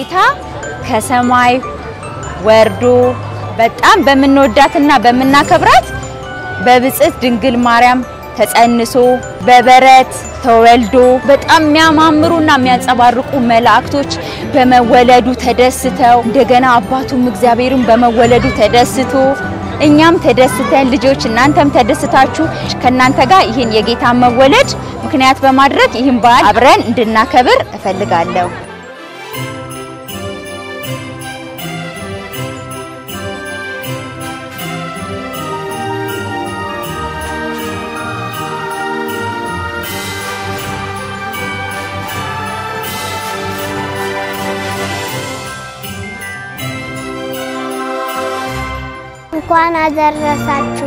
ጌታ ከሰማይ ወርዶ በጣም በምንወዳትና በምናከብራት በብጽዕት ድንግል ማርያም ተጸንሶ በበረት ተወልዶ በጣም የሚያማምሩና የሚያንጸባርቁ መላእክቶች በመወለዱ ተደስተው እንደገና አባቱም እግዚአብሔርም በመወለዱ ተደስቶ እኛም ተደስተን ልጆች እናንተም ተደስታችሁ ከእናንተ ጋር ይህን የጌታ መወለድ ምክንያት በማድረግ ይህን በዓል አብረን እንድናከብር እፈልጋለሁ። እንኳን አደረሳችሁ።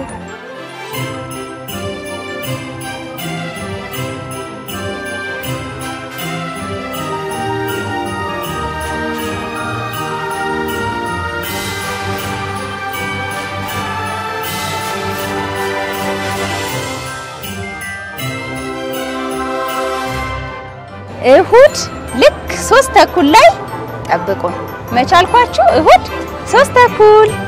እሁድ ልክ ሶስት ተኩል ላይ ጠብቁን። መቻልኳችሁ እሁድ ሶስት ተኩል